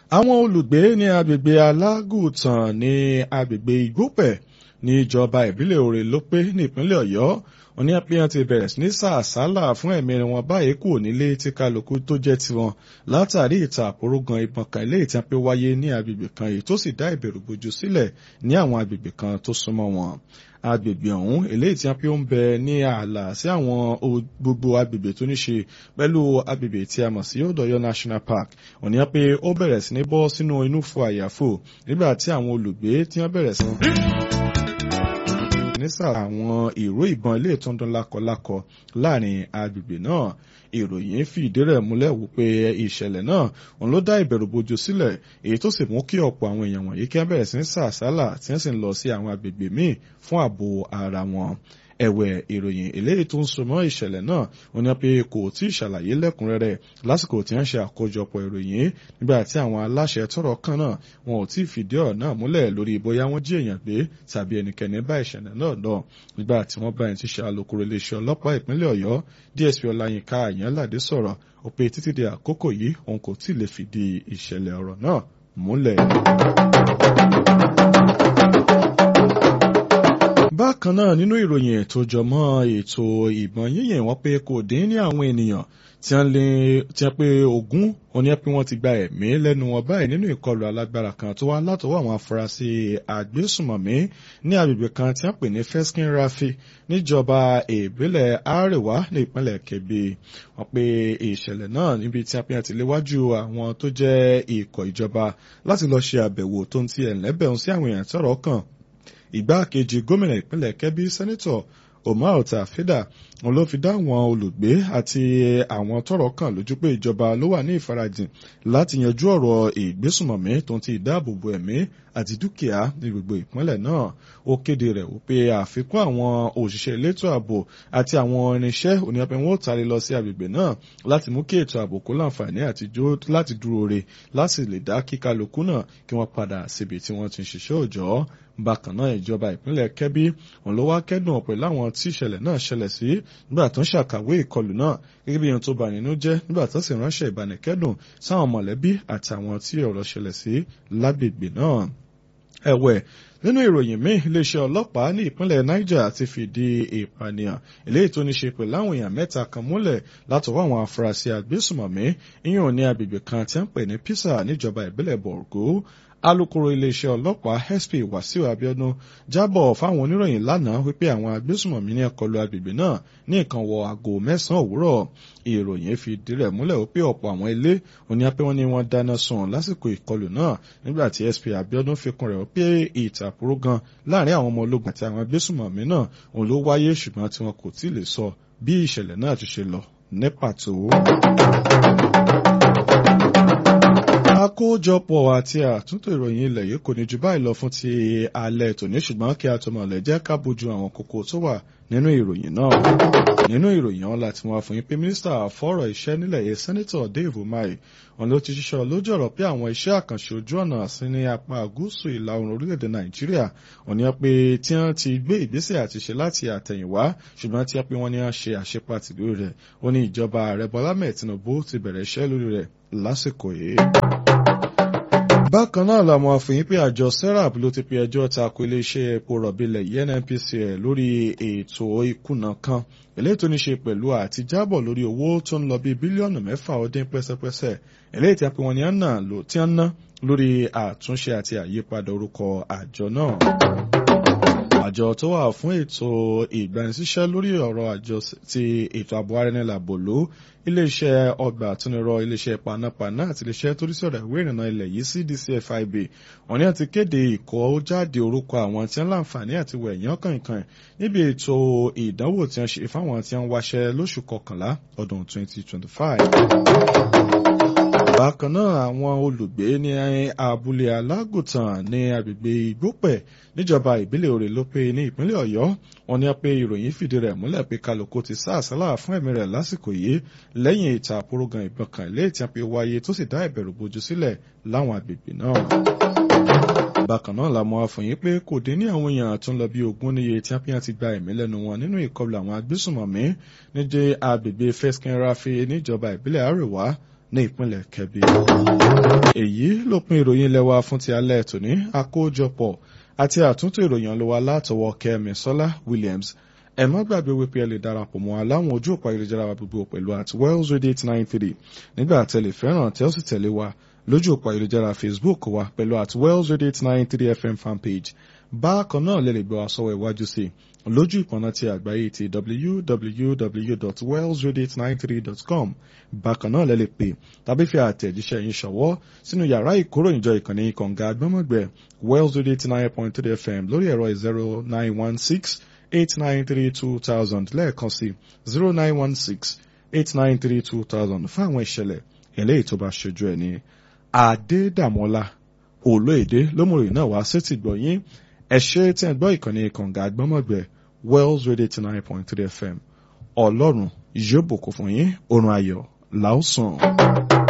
àwọn olùgbé ní agbègbè alágùtàn ní agbègbè igbópẹ̀ ní ìjọba ìbílẹ̀ òrè ló pé ní ìpínlẹ̀ ọ̀yọ́ òní àpéyàn ti bẹ̀rẹ̀ sí ní sàásálà fún ẹ̀mí wọn báyìí kù nílé tí kálukú tó jẹ́ tiwọn látàrí ìta àpòrógan ìbọn kan ilé ìtàn pé wáyé ní agbègbè kan èyí tó sì dá ìbẹ̀rù bojo sílẹ̀ ní àwọn agbègbè kan tó súnmọ́ wọn agbègbè ọ̀hún eléyìí tí wọ́n fi ń bẹ ní ààlà sí àwọn gbogbo agbègbè tó ní ṣe pẹ̀lú agbègbè tí a mọ̀ sí Odòyọ National Park òní pé ó bẹ̀rẹ̀ sí ní bọ́ sínú inú fo àyàfò nígbà tí àwọn olùgbé tí wọ́n bẹ̀rẹ̀ sí nísà àwọn ìró ìbọn ilé ìtúndún lákọlákọ láàrin agbègbè náà ìròyìn fìdí rẹ̀ múlẹ̀ wípé ìṣẹ̀lẹ̀ náà òun ló dá ìbẹ̀rù bojo sílẹ̀ èyí tó sì mú kí ọ̀pọ̀ àwọn èèyàn wọ̀nyí kí wọ́n bẹ̀rẹ̀ sí ní sàásálà tí wọ́n sì ń lọ sí àwọn agbègbè míì fún ààbò ara wọn ẹ̀wẹ̀ ìròyìn eléyìí tó ń so mọ́ ìṣẹ̀lẹ̀ náà wọ́n ní pé kò tí ì ṣàlàyé lẹ́kùnrẹ́rẹ́ lásìkò tí wọ́n ṣe àkójọpọ̀ ìròyìn nígbà tí àwọn aláṣẹ tọ́rọ̀ kàn náà wọn ò tí ì fìdí ọ̀rọ̀ náà múlẹ̀ lórí bóyá wọ́n jí èèyàn gbé tàbí ẹnikẹ́ni bá ìṣẹ̀lẹ̀ náà lọ nígbà tí wọ́n bá ẹni tí ṣe alukoro iléeṣẹ́ ọlọ́pàá ìpínlẹ̀ ọ̀yọ́ DSP ọláyínká àyànládé sọ̀rọ̀ ó pé títí di àkókò yìí òun kò tí ì lè fìdí ìṣẹ̀lẹ̀ ọ̀rọ̀ náà múlẹ̀. bákan náà nínú ìròyìn ètò jọmọ́ ètò ìbọn yíyìn wọ́n pé kò dín ní àwọn ènìyàn tí wọ́n lé tí wọ́n pé ogún oní pé wọ́n ti gba ẹ̀mí lẹ́nu wọn báyìí nínú ìkọlù alágbára kan tó wá látọwọ́ àwọn afurasí àgbésùmọ̀mí ní agbègbè kan tí wọ́n pè ní feskin rafi níjọba ìbílẹ̀ àríwá ní ìpínlẹ̀ kebbi wọ́n pé ìṣẹ̀lẹ̀ náà níbi tí wọ́n ti léwájú àwọn tó jẹ́ ikọ̀ ìjọba láti lọ ṣe àbẹ̀wò tó ń ti ẹ̀lẹ́bẹ̀rún sí àwọn èèyàn tọ́rọ̀ kàn ìgbákejì gómìnà ìpínlẹ̀ kẹ́bí sẹ́nitọ̀ omar tafida òun ló fi dá àwọn olùgbé àti àwọn tọ́rọ̀ kàn lójú pé ìjọba ló wà ní ìfarajìn láti yanjú ọ̀rọ̀ ìgbésùmọ̀mí tó ń ti ìdáàbòbò ẹ̀mí àti dúkìá ní gbogbo ìpínlẹ̀ náà ó kéde rẹ̀ wípé àfikún àwọn òṣìṣẹ́ elétò ààbò àti àwọn irinṣẹ́ oníyàpẹ̀ wọn ó tari lọ sí agbègbè náà láti mú kí ètò ààbò kó láǹfààní láti dúró re láti lè dá kíkálukú náà kí wọ́n padà síbi tí wọ́n ti ń ṣiṣẹ́ òòjọ́ bákan náà ìjọba ìpínlẹ̀ kẹ́bí òun ló wá kẹ́dùn pẹ̀lú àwọn tí ìṣẹ̀lẹ̀ náà ṣẹlẹ̀ sí nígbà tó ń ṣàkàwé ìkọlù náà gẹ́gẹ́ bí ohun tó bà nínú jẹ́ nígbà tó sì ránṣẹ́ ìbánikẹ́dùn sáwọn mọ̀lẹ́bí àtàwọn tí ọ̀rọ̀ ṣẹlẹ̀ sí lágbègbè náà ẹ̀wẹ̀ nínú ìròyìn míì iléeṣẹ́ ọlọ́pàá ní ìpínlẹ̀ niger ti fìdí ìpànìyàn eléyìí tó ní ṣe pẹ̀lú àwọn èèyàn mẹ́ta kan múlẹ̀ látọwọ́ àwọn afurasí agbésùmọ̀mí ìyẹn ní agbègbè kan tí wọ́n pè ní pisa níjọba ìbílẹ̀ borgo alukoro iléeṣẹ́ ọlọ́pàá sp wasiu abiodun jábọ̀ fáwọn oníròyìn lánàá wípé àwọn agbésùmọ̀mí ní ẹ̀kọlù agbègbè náà ní nǹkan wọ aago mẹ́sàn-án òwúrọ̀ ìròyìn fi ìdí rẹ̀ múlẹ̀ wípé ọ̀pọ̀ àwọn ilé òní apẹ́ wọn ni wọ́n dáná sun lásìkò ìkọlù náà nígbà tí sp abiodun fi kún rẹ̀ wípé ìtàkùrọ̀ gan láàrin àwọn ọmọ ológun àti àwọn agbésùmọ̀mí náà òun ló wáyé ṣùgbọ́n tí wọn kò tí ì lè sọ bí ìṣẹ̀lẹ̀ náà ti ṣe lọ ní pàtó àkójọpọ̀ àti àtúntò ìròyìn ilẹ̀ yìí kò ní ju báyìí lọ fún ti alẹ́ tòní ṣùgbọ́n kí a tó mọ̀ lẹ́ jẹ́ ká bójú àwọn kókó tó wà nínú ìròyìn náà nínú ìròyìn ọ̀hún láti wọ́n fún yín pé mínísítà fọ́rọ̀ iṣẹ́ nílẹ̀ yìí sẹ́nitọ̀ Dave Umahi wọn ló ti ṣiṣọ́ lójú ọ̀rọ̀ pé àwọn iṣẹ́ àkànṣe ojú ọ̀nà sí ní apá gúúsù ìlà oòrùn orílẹ̀-èdè Nàìjíríà òní pé tí wọ́n ti gbé ìgbésẹ̀ àti ṣe láti àtẹ̀yìnwá ṣùgbọ́n tí wọ́n pé wọ́n ní wọ́n ṣe àṣepàtì lórí rẹ̀ ó ní ìjọba ààrẹ Bọ́lá mẹ́ẹ̀ Tinubu ti bẹ̀rẹ̀ iṣẹ́ lórí rẹ̀ lásìkò yìí bákan náà làwọn àfihàn pé àjọ serap ló ti pe ẹjọ́ tako iléeṣẹ́ epo rọ̀bìlẹ̀ NNPCL lórí ètò ìkùnà kan eléyìí tó ní ṣe pẹ̀lú àtijábọ̀ lórí owó tó ń lọ bí bílíọ̀nù mẹ́fà ó dín pẹ́sẹ́pẹ́sẹ́ eléyìí tí a pe wọn ní àná tí wọ́n ná lórí àtúnṣe àti àyípadà orúkọ àjọ náà àjọ tó wà fún ètò ìgbanisíṣẹ́ lórí ọ̀rọ̀ àjọ ti ètò ààbò arẹnilàbò ló iléeṣẹ́ ọgbà àtúnirọ iléeṣẹ́ panápaná àti iléeṣẹ́ tó rí sọ̀rọ̀ ìwé ìrìnnà ilẹ̀ yìí CDCFIB wọ́n ní àti kéde ìkọ́ jáde orúkọ àwọn tí wọ́n láǹfààní àti wẹ̀yán kànkàn níbi ètò ìdánwò tí wọ́n ṣe fáwọn tí wọ́n wáṣẹ́ lóṣù kọkànlá ọdún 2025 bákan náà àwọn olùgbé ní abúlé alágùtàn ní agbègbè ìgbópẹ̀ níjọba ìbílẹ̀ òrè ló pé ní ìpínlẹ̀ ọ̀yọ́ wọ́n ní pé ìròyìn fìdí rẹ̀ múlẹ̀ pé kálukú ti sá àsálà fún ẹ̀mí rẹ̀ lásìkò yìí lẹ́yìn ìta àpòrógan ìbọn kan ilé ìtàn pé wáyé tó sì dá ìbẹ̀rù bojú sílẹ̀ láwọn agbègbè náà bákan náà la mọ̀ àfọyín pé kò dín ní àwọn èèyàn tó ń lọ bí ogún níye tí apíyàn ti gba ẹ̀mí lẹ́nu wọn nínú ìkọlù àwọn agbésùnmọ̀mí níjẹ́ agbègbè feskin rafi níjọba ìbílẹ̀ àríwá ní ìpínlẹ̀ Kebbi. èyí ló pin ìròyìn ilé wa fún ti alẹ́ tòní àkójọpọ̀ àti àtúntò ìròyìn ọlọ́wà látọwọ́ Kẹ́mi Sọ́lá Williams ẹ má gbàgbé wípé ẹ lè darapọ̀ mọ́ aláwọn ojú òpó ayélujára wa gbogbo pẹ̀lú at wells radio eight nine three nígbà tẹ̀lé fẹ́ràn tẹ́ ó sì tẹ̀lé wa lójú òpó ayélujára Facebook wa pẹ̀lú at wells radio eight nine three FM fanpage bákan náà lè lè gbọ́ wa sọ́wọ́ iwájú sí i lójú ìpọ̀nà ti àgbáyé ti www.wellsradio893.com bákan náà lè lè pè tàbí fi àtẹ̀jíṣẹ́ yín ṣọwọ́ sínú yàrá ìkóròyìnjọ ìkànnì kànga agbọ́mọ̀gbẹ́ wells radio eighty nine point three fm lórí ẹ̀rọ zero nine one six eight nine three two thousand lẹ́ẹ̀kan sí zero nine one six eight nine three two thousand fún àwọn ìṣẹ̀lẹ̀ eléyìí tó bá ṣojú ẹ̀ ní Adédàmọ́lá Olóyèdè lómùrè náà wá sétí gbọ̀yìn ẹ ṣé tí ẹ gbọ́ ìkànnì kànga agbọ́mọ̀gbẹ́ Wells Radio eighty nine point three FM ọlọ́run yóò bùkún fún yín oorun ayọ̀ làásùn.